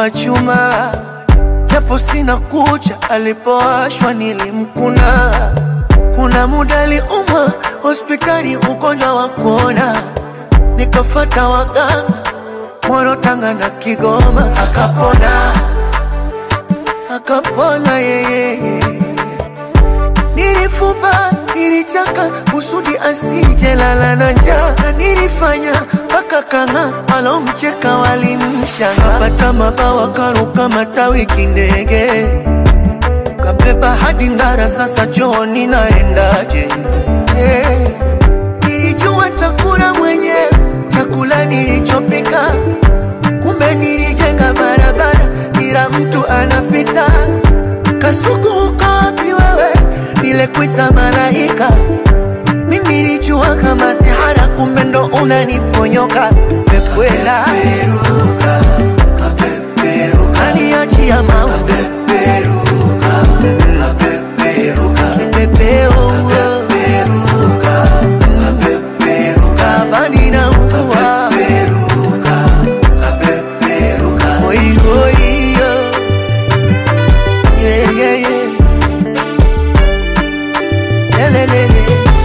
wa chuma, japo sina kucha, alipowashwa nilimkuna. Kuna muda aliumwa hospitali, ugonjwa wa kuona, nikafata waganga Moro, Tanga na Kigoma, akapona akapona yeye. Nilifupa, nilichaka kusudi asije lala na njaa, na nilifanya mpaka kanga alomcheka walimshanga, kapata mabawa karuka matawi kindege, kabeba hadi Ndara, sasa Johni naendaje? Hey, nilijua takula mwenyewe chakula nilichopika, kumbe nilijenga barabara, kila mtu anapita. Kasuku uko wapi wewe? Nilekuita malaika, mimi nilijua kama sihara, kumbe ndo unaniponyoka. Pekwela kaniachia maua kipepeo tabani na ugua Oi, oi, yo. Yeah, yeah, yeah. Lelelele.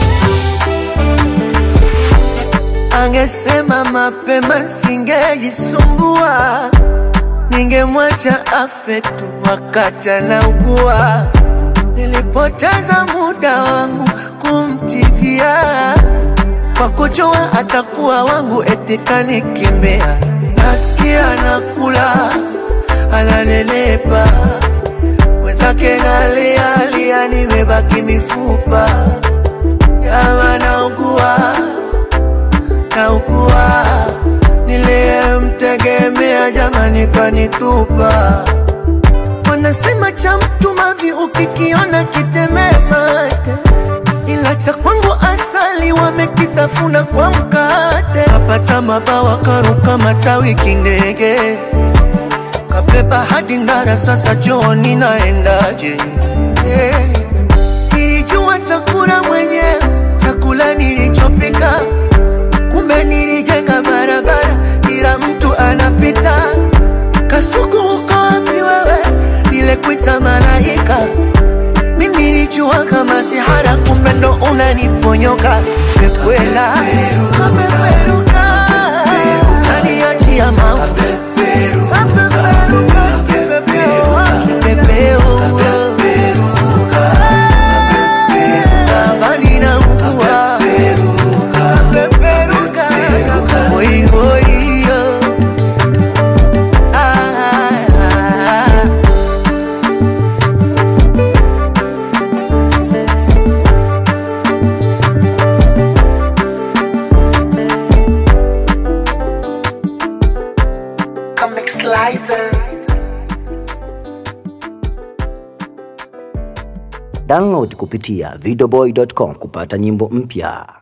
Angesema mapema singejisumbua, ningemwacha afe tu wakati anaugua. Nilipoteza muda wangu kumtibia kwa kujua atakuwa wangu, eti kanikimbia. Nasikia nakula analelepa, mwenzake nalialia, nimebaki mifupa. Jama naugua, naugua, niliyemtegemea jamani kanitupa. Wanasema cha mtu mavi ukikiona kitemee mate, ila cha kwangu asali wamekitafuna kwa mkate. Kapata mabawa karuka matawi kindege, kabeba hadi Ndara, sasa Johni naendaje? Hey, nilijua takula mwenyewe chakula nilichopika, kumbe nilijenga barabara, kila mtu anapita. Kasuku uko wapi wewe? Nilekuita malaika, mimi nilijua kama sihara, kumbe ndo unaniponyoka. Pekwela kapeperuka, kaniachia maua Kapeperuka, kipepeo, kipepeo tabani na ugua kapeperuka, oi, oi, yo. Ah, ah, ah. Comic Slicer. Download kupitia videoboy.com kupata nyimbo mpya.